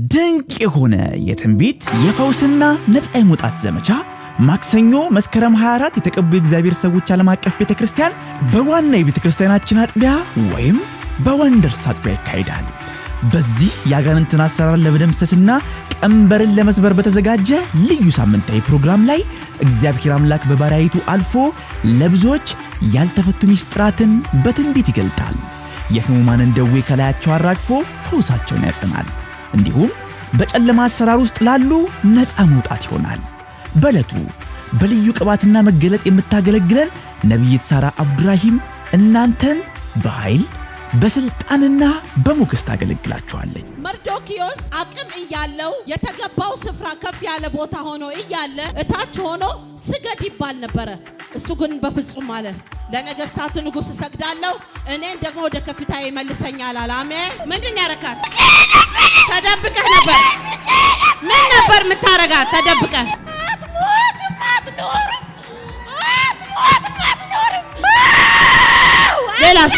ድንቅ የሆነ የትንቢት የፈውስና ነፃ የመውጣት ዘመቻ ማክሰኞ መስከረም 24 የተቀቡ የእግዚአብሔር ሰዎች ዓለም አቀፍ ቤተ ክርስቲያን በዋና የቤተ ክርስቲያናችን አጥቢያ ወይም በወንደርስ አጥቢያ ይካሄዳል። በዚህ የአጋንንትን አሰራር ለመደምሰስና ቀንበርን ለመስበር በተዘጋጀ ልዩ ሳምንታዊ ፕሮግራም ላይ እግዚአብሔር አምላክ በባሪያይቱ አልፎ ለብዙዎች ያልተፈቱ ሚስጥራትን በትንቢት ይገልጣል። የሕሙማንን ደዌ ከላያቸው አራግፎ ፈውሳቸውን ያጸናል። እንዲሁም በጨለማ አሰራር ውስጥ ላሉ ነፃ መውጣት ይሆናል። በዕለቱ በልዩ ቅባትና መገለጥ የምታገለግለን ነቢይት ሳራ አብዱራሂም እናንተን በኃይል በስልጣንና በሞገስ ታገለግላችኋለች። መርዶኪዮስ አቅም እያለው የተገባው ስፍራ ከፍ ያለ ቦታ ሆኖ እያለ እታች ሆኖ ስገድ ይባል ነበረ። እሱ ግን በፍጹም አለ፣ ለነገስታቱ ንጉሥ እሰግዳለሁ፣ እኔን ደግሞ ወደ ከፍታ ይመልሰኛል አለ። አሜን። ምንድን ያረካት? ተደብቀህ ነበር። ምን ነበር የምታረጋት? ተደብቀህ ሌላስ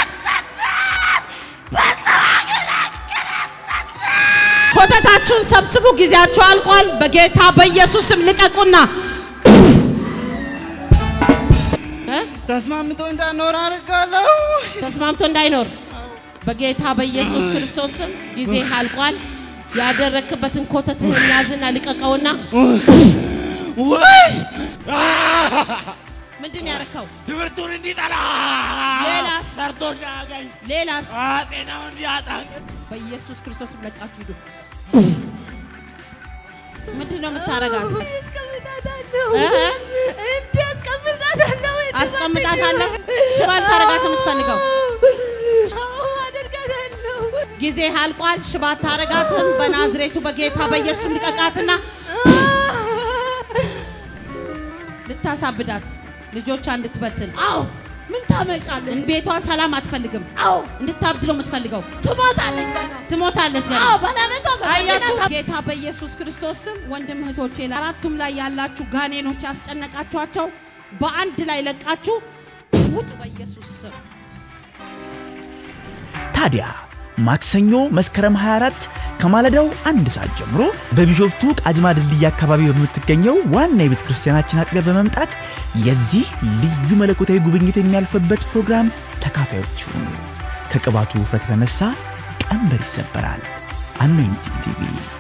ኮተታችሁን ሰብስቡ። ጊዜያችሁ አልቋል። በጌታ በኢየሱስም ልቀቁና እ? ተስማምቶ እንዳኖር አድርጋለሁ። ተስማምቶ እንዳይኖር በጌታ በኢየሱስ ክርስቶስም ጊዜ አልቋል። ያደረክበትን ኮተትህን ያዝና ልቀቀውና ወይ ምንድን ያረከው? ትምህርቱን እንዲጠላ ሌላስ? ሰርቶ እንዳያገኝ ሌላስ? ጤናውን እንዲያጣ በኢየሱስ ክርስቶስም ለቃችሁ ሂዱ። ምንድን ነው የምታረጋት? እ? አስቀምጣታለሁ። ሽባ ልታረጋት የምትፈልገው ጊዜ አልቋል። ሽባ አታረጋትም። በናዝሬቱ በጌታ በኢየሱስ ልቀቃትና ልታሳብዳት ልጆቿ እንድትበትን አዎ ምን ታመጫለሽ? ቤቷን ሰላም አትፈልግም። አዎ እንድታብድ ነው የምትፈልገው። ትሞታለች ገና። ትሞታለች ገና። አዎ በለመቶ አያችሁ ጌታ በኢየሱስ ክርስቶስ ስም ወንድም እህቶቼ፣ አራቱም ላይ ያላችሁ ጋኔኖች ያስጨነቃችኋቸው በአንድ ላይ ለቃችሁ ውጡ በኢየሱስ ስም። ታዲያ ማክሰኞ መስከረም 24 ከማለዳው አንድ ሰዓት ጀምሮ በቢሾፍቱ ቃጅማ ድልድይ አካባቢ በምትገኘው ዋና የቤተ ክርስቲያናችን አጥቢያ በመምጣት የዚህ ልዩ መለኮታዊ ጉብኝት የሚያልፍበት ፕሮግራም ተካፋዮች ሁኑ። ከቅባቱ ውፍረት የተነሳ ቀንበር ይሰበራል። አኖይንቲንግ ቲቪ